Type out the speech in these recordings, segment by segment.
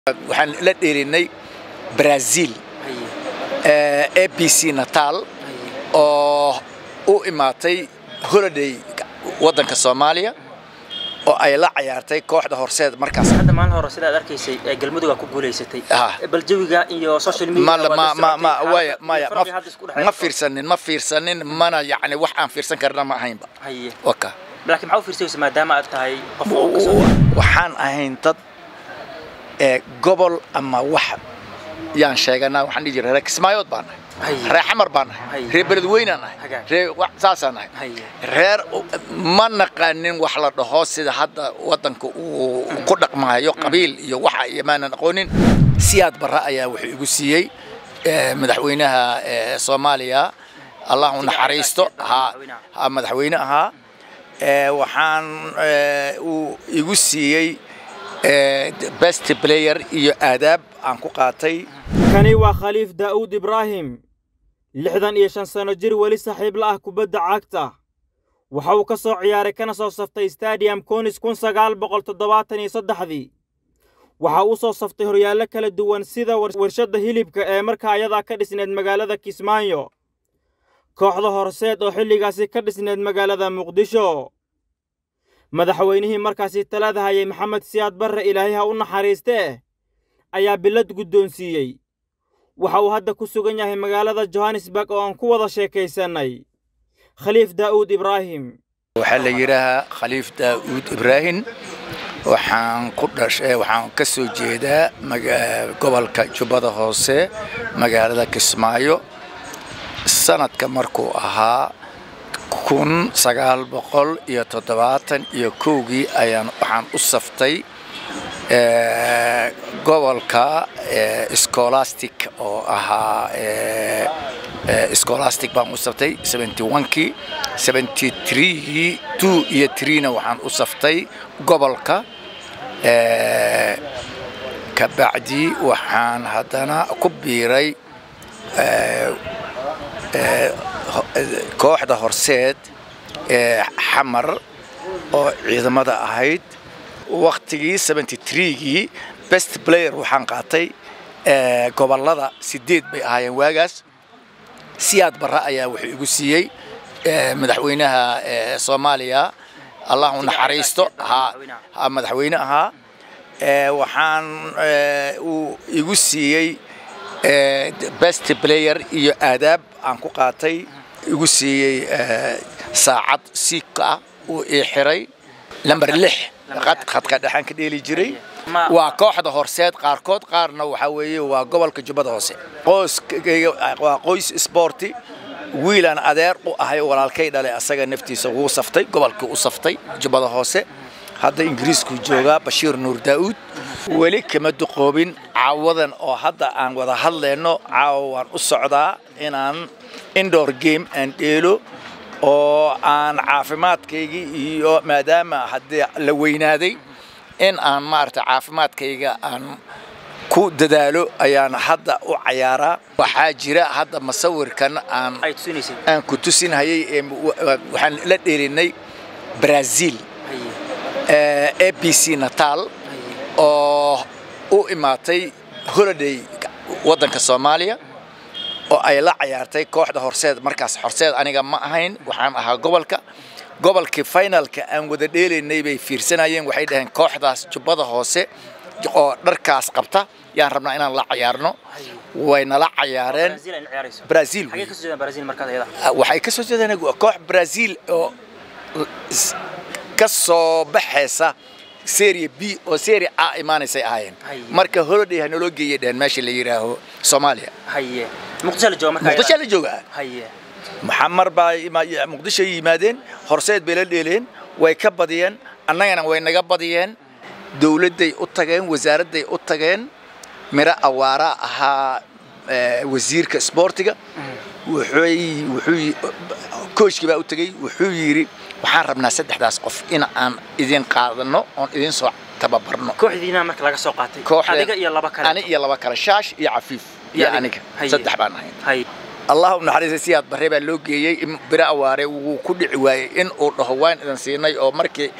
waxaan la dheelinay brazil a b c natal oo u imaatay holiday waddanka soomaaliya oo ay la cayaartay kooxda horseed markaas hadda maalin hore sidaad arkaysay ee galmudug ku guuleysatay Ah. bal jawiga iyo social media ma waad ma la ma socotay. ma Xaalada waya iyo maya farqiga hadda isku ma dhexeeya. ma fiirsanin ma fiirsanin mana yacni wax aan fiirsan karna ma ahaynba haye waka laakiin maxaa u fiirsaysa maadaama aad tahay qof oo ka soo waxaan ahayn dad ee gobol ama wax yaan sheeganaa waxaan dhihi jiray reer kismaayood baan nahay Haye. reer xamar baan nahay Haye. reer beledweynaan nahay Hagaag. reer wax- saasaan nahay haye reer ma naqaanin wax la dhaho sida hadda waddanka uu ku dhaqmaayo qabiil iyo waxa iyo maanan aqoonin siyaad barre ayaa wuxuu igu siiyey eh, madaxweynaha eh, soomaaliya allah u naxariisto ha ha madaxweyne ahaa Eh, waxaan eh, uu igu siiyey eh, best player iyo aadaab aan ku qaatay kani waa khaliif daa'uud ibraahim lixdan iyo shan sanno jir weli saaxiib la ah kubadda cagta waxa uu ka soo ciyaaray kana soo saftay stadium konis kun sagaal boqol toddobaatan iyo saddexdii waxa uu soo saftay horyaallo kala duwan sida war- warshadda hilibka ee markaa ayadaa ka dhisneed magaalada kismaayo kooxda horseed oo xilligaasi ka dhisneed magaalada muqdisho madaxweynihii markaasi talada hayay maxamed siyaad barre ilaahay ha u naxariistee ayaa bilad guddoonsiiyey waxa uu hadda ku sugan yahay magaalada johannesburg oo aan ku wada sheekaysannay khaliif daa'uud ibraahim waxaa la yidhaahaa khaliif daa'uud ibraahim waxaan ku dhashay waxaan ka soo jeedaa maga- gobolka jubbada hoose magaalada kismaayo sanadka markuu ahaa kun sagaal boqol iyo toddobaatan iyo kowgii ayaan waxaan u saftay eh, gobolka eh, scholastic oo ahaa eh, eh, scholastic baan u saftay 71kii 73gii 2 iyo 3na waxaan u saftay gobolka eh, kabacdi waxaan haddana ku biiray kooxda horseed ee xamar oo ciidamada ahayd waktigii 73gii best player waxaan qaatay ee, gobollada sideed bay ahaayeen waagaas siyaad barre ayaa wuxuu igu siiyey ee, madaxweynaha ee, soomaaliya allah u naxariisto ha ha madaxweyne ahaa ee, waxaan ee, uu igu siiyey ee, best player iyo aadaab aan ku qaatay igu siiyey ee, saacad siika ah uu ii xiray lamber lix qad- khadka dhexaan ka dheeli jiray Ma- waa kooxda horseed qaarkood qaarna waxaa weeye waa gobolka jubbada hoose qoyskayga waa qoys sporti wiilaan adeer u ahay walaalkay dhalay asaga naftiisa wuu saftay gobolkii u saftay jubbada hoose hadda ingiriisku joogaa bashiir nuur daa'uud weli kama duqoobin caawadan oo hadda aan wada hadlayno caawa waan u socdaa inaan indoor game aan dheelo oo aan caafimaadkaygii iyo maadaama haddii la weynaaday in aan maarata caafimaadkayga aan ku dadaalo ayaan hadda u cayaaraa waxaa jira hadda masawirkan aan ay tusinaysay aan ku tusinhayay ee wa- wa- waxaan la dheelinay brazil haye a b c natal oo u imaatay holiday waddanka soomaaliya oo ay la cayaartay kooxda horseed markaas horseed aniga ma ahayn waxaan ahaa gobolka gobolkii finalka aan wada dheelaynay bay fiirsanayeen waxay dhaheen kooxdaas jubbada hoose oo dharkaas qabta yaan rabnaa inaan la cayaarno wayna la cayaareen Brazil ay la ciyaarayso brazil xagee ka soo jeedaan Brazil markaas ayada waxay ka soo jeedaan koox brazil oo s- ka soo baxaysa serie b oo serie a imaanaysay ahaayeen Haye. marka holiday ha naloo geeyay dheheen meesha la yidhaaho soomaaliya haye muqdisho la jooga markaa muqdisho la joogaa haye maxamar baa ima- muqdisho yimaadeen horseed bay la dheeleen way ka badiyeen annagana way naga badiyeen dowladday u tageen wasaaradday u tageen miro awaara ahaa eh, wasiirka isboortiga wuxuu wuxuu kooshkii baa u tegey wuxuu yidhi waxaan rabnaa saddexdaas qof in aan idin qaadano oon idin soo tababarno kooxdiina marka laga soo qaatay kooxda adiga iyo laba kale ani iyo laba kale shaash iyo cafiif iyo adiga. aniga Haye. saddex baan ahayn haye allah u naxariista siyaad barre baa loo geeyey in biro awaare wuu ku dhici waayey in uu dhaho waan idin siinay oo markii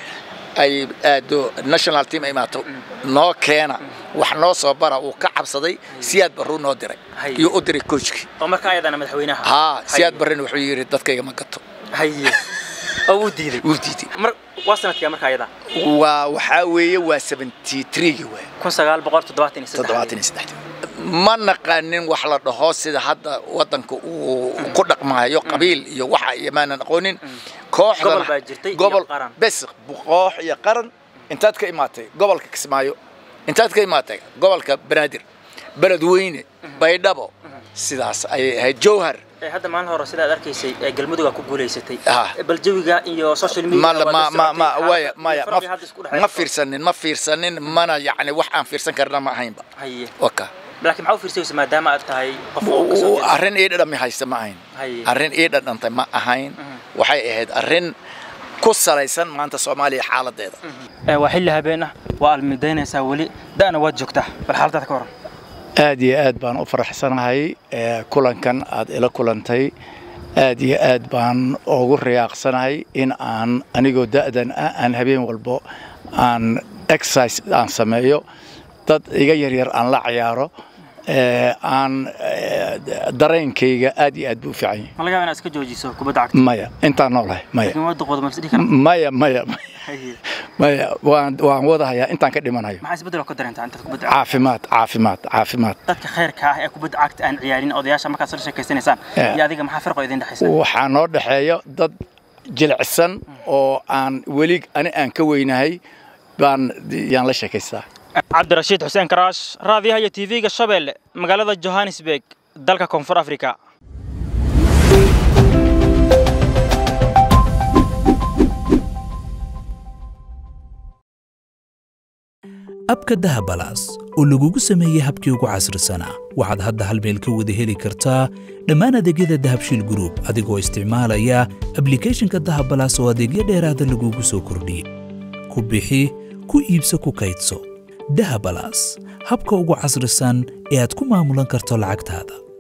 ay aado national team ay imaato noo keena wax noo soo bara uu ka cabsaday siyaad barruu noo diray Haye. iyo u diray coachkii oo marka ayadana madaxweynaha haa Haye. siyaad barrena wuxuu yidhi dadkayga ma gato haye oo wuu diiday wuu diiday mar waa sanadkii marka ayada waa waxaa weeye waa 73 waay kun saqaal boqol toddobaatan iyo toddobaatan saddex iyo saddex ma naqanin wax la dhaho sida hadda wadanka uu ku dhaqmaayo qabiil iyo waxa iyo maanan aqoonin kooxdan Gobol baa jirtay iyo gobol qaran. bes koox iyo qaran intaad ka imaatay gobolka kismaayo intaad ka imaatay gobolka banaadir beledweyne baydhabo sidaas ayay ahayd jowhar Ee, hadda maalin hore sidaad arkaysay ee galmudug ku guuleysatay Ah. Ee, bal jawiga iyo social media ma waa ma la ma socotay, ma xaaladda waya iyo maya farqiga hadda isku ma dhexeeya. ma fiirsanin ma fiirsanin mana yacni wax aan fiirsan karna ma ahaynba haye waka laakiin maxaa u fiirsaysa maadaama aad tahay qof oo ka soo jeeda arrin ii dhadhami haysta ma ahayn Haye. arrin ii dhadhantay ma ahayn waxay ahayd arrin ku salaysan maanta soomaaliya xaaladeeda Ee, waa xilli habeen ah waa almidaynaysaa weli da'na waad joogtaa bal xaaladaada ka waran aad iyo aad baan u faraxsanahay ee, kulankan aad ila kulantay aad iyo aad baan ugu riyaaqsanahay in aan anigoo da'dan ah aan habeen walbo aan exercise aan sameeyo dad iga yaryar aan la ciyaaro ee, aan ee, dareenkayga aad iyo aad buu u fiican yahay ma laga yaabaa inaad iska joojiso kubadda cagta maya intaan noolahay maya laakiin waa duqooda ma is dhihi karaa maya maya maya Haye. maya waan waan wadahayaa intaan ka dhimanayo maxaa isbeddel oo ka dareentaa intaad kubadda cagta caafimaad caafimaad caafimaad dadka khayrka ah ee kubadda cagta aan ciyaarin odayaasha markaad soo sheekaysanaysaan Yeah. iyo adiga maxaa farqo idin dhexaysa waxaa noo dhexeeya dad jilicsan oo aan weli ani aan ka weynahay baan yaan la sheekaystaa cabdirashiid xuseen karaash raadiyaha iyo tv-ga shabeelle magaalada johannesburg dalka koonfur africa abka dahabalaas oo lagugu sameeyey habkii ugu casrisanaa waxaad hadda hal meel ka wada heli kartaa dhammaan adeegyada dahabshiil group adigoo isticmaalaya ablikhethonka dahabalaas oo adeegyo dheeraada lagugu soo kordhiyey ku bixi ku iibso ku kaydso dahabalaas habka ugu casrisan ee aad ku maamulan karto lacagtaada